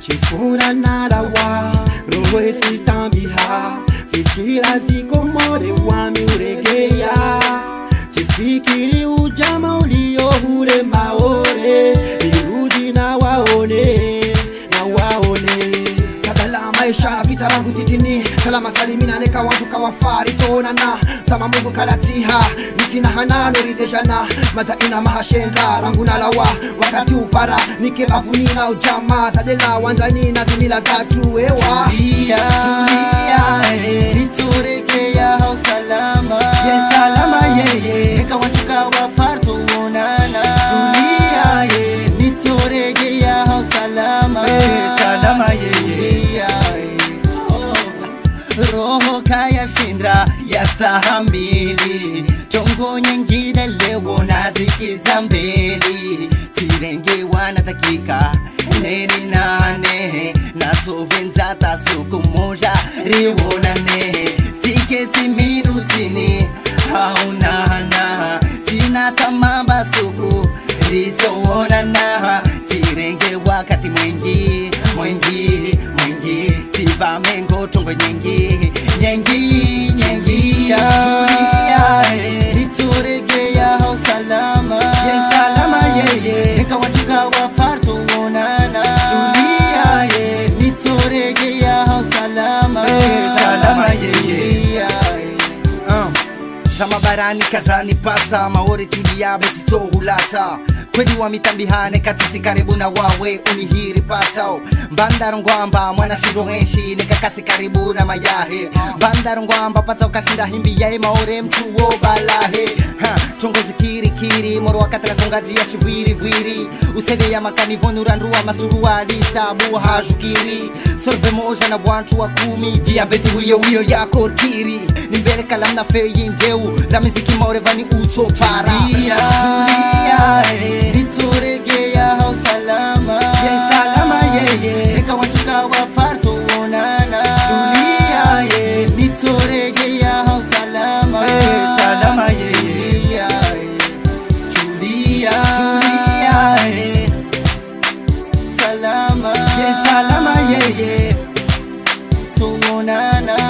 chifura narawa roho sitambiha fikira zikomore wami uregeya tifikiri ujama uliohure maore irudi na waone na waone kadala maisha vita langu titini salama salimina neka watu kawafari tonana tama mungu kalatiha nisina hanano rideshana mata ina mahashenga langu nalawa wakati upara nike bavunina ujama tadela wanjanina zimila zatu ewa Tulia, tulia, eh, niturekea hao salama ye salama yeye eka watu kawafar tuonana tulia ye niturekea hao salama eh, salama yeye tulia, eh. roho kaya shinda yastahamili tongo nyingine leo nazikiza mbele tirengewa na dakika neni nane natovenza tasuku moja rionane tiketi minutini haunana tinatamamba suku rizoonana tirenge wakati mwingi mwingi mwingi tivamengo tongo nyingi nyengi nyengi tulia eh, nituregea hao salama ye salama yeye nikawatuka wafar tuonana tulia ye nituregea hao salama eh, salama yeye uh. Zama barani kazani pasa maore tulia betito hulata kweli wa mitambihane katisi karibu na wawe unihiri pasao mbandaro ngwamba mwana shindo henshi nekakasi karibu na mayahe mbandaro ngwamba pata ukashinda himbi yae maore mchuo balahe ha, tongozi kiri kiri moro wakataka kongazi ya shivwiri vwiri usede ya makani vonurandua masuruali sabu hajukiri sorbe moja na bwantu wa kumi diabeti wiyo wiyo yako kiri ni mbele kalam na feyi njeu la miziki maore vani uto para tulia eh, nituregea hao salama ye salama yeye eka watu kawafar tuonana tulia ye nituregea hao salama eh, salama yeye tulia tulia eh, salama ye salama yeye tuonana